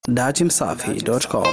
datimsafi.com.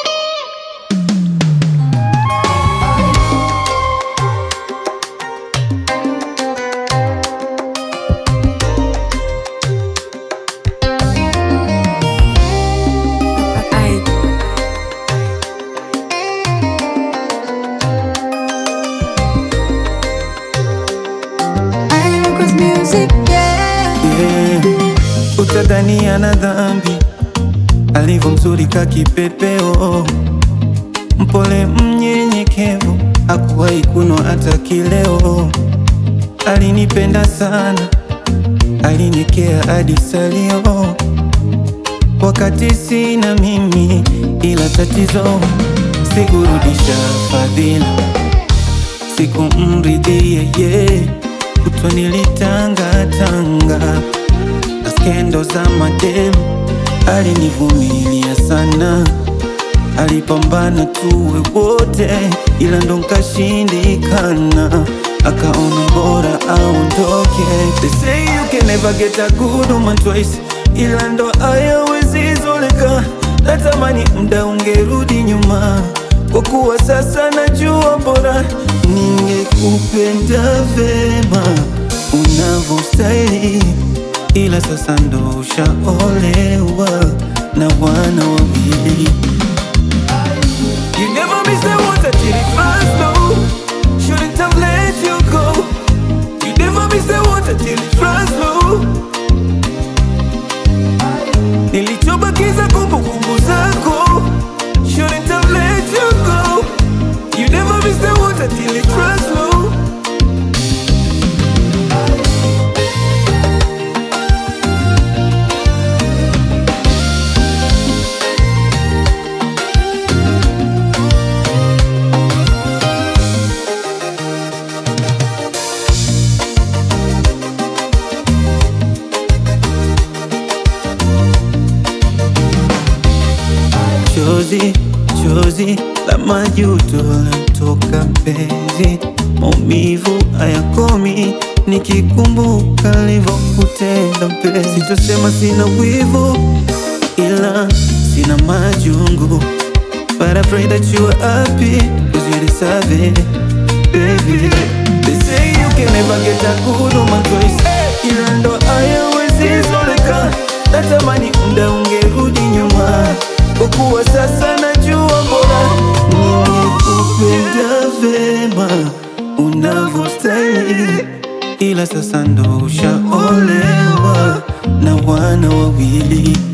Yeah. Utadhani ana dhambi alivyo mzuri ka kipepeo, mpole mnyenyekevu, hakuwahi kunwa hata kileo. Alinipenda sana, alinikea hadi salio, wakati sina mimi, ila tatizo sikurudisha fadhila, sikumridhia yeye kutwa nilitangatanga na skendo za madem, alinivumilia sana, alipambana tuwe wote, ila ndo nkashindikana, akaona bora aondoke. They say you can never get a good woman twice, ila ndo hayawezi zoleka. Natamani mda ungerudi nyuma, kwa kuwa sasa najua bora ningekupenda vema unavyostahili, ila sasa ndo ushaolewa na wana wawili. You never miss the water till it runs low. Shouldn't have let you go. You never miss the water till it runs low. Nilichobakiza kumbukumbu zako. Shouldn't have let you go. You never miss the water till it runs low. Chozi, chozi la majuto lantoka mpenzi, maumivu hayakomi nikikumbuka nilivyokutenda mpenzi. Sitosema sina wivu, ila sina majungu, but I pray that you are happy cause you deserve it, baby. They say you can never get a good woman twice, ila ndo hayawezi zoleka. Natamani mda ungerudi nyuma kwa kuwa sasa najua bora ningekupenda vema unavyostahili, ila sasa ndo ushaolewa na wana wawili.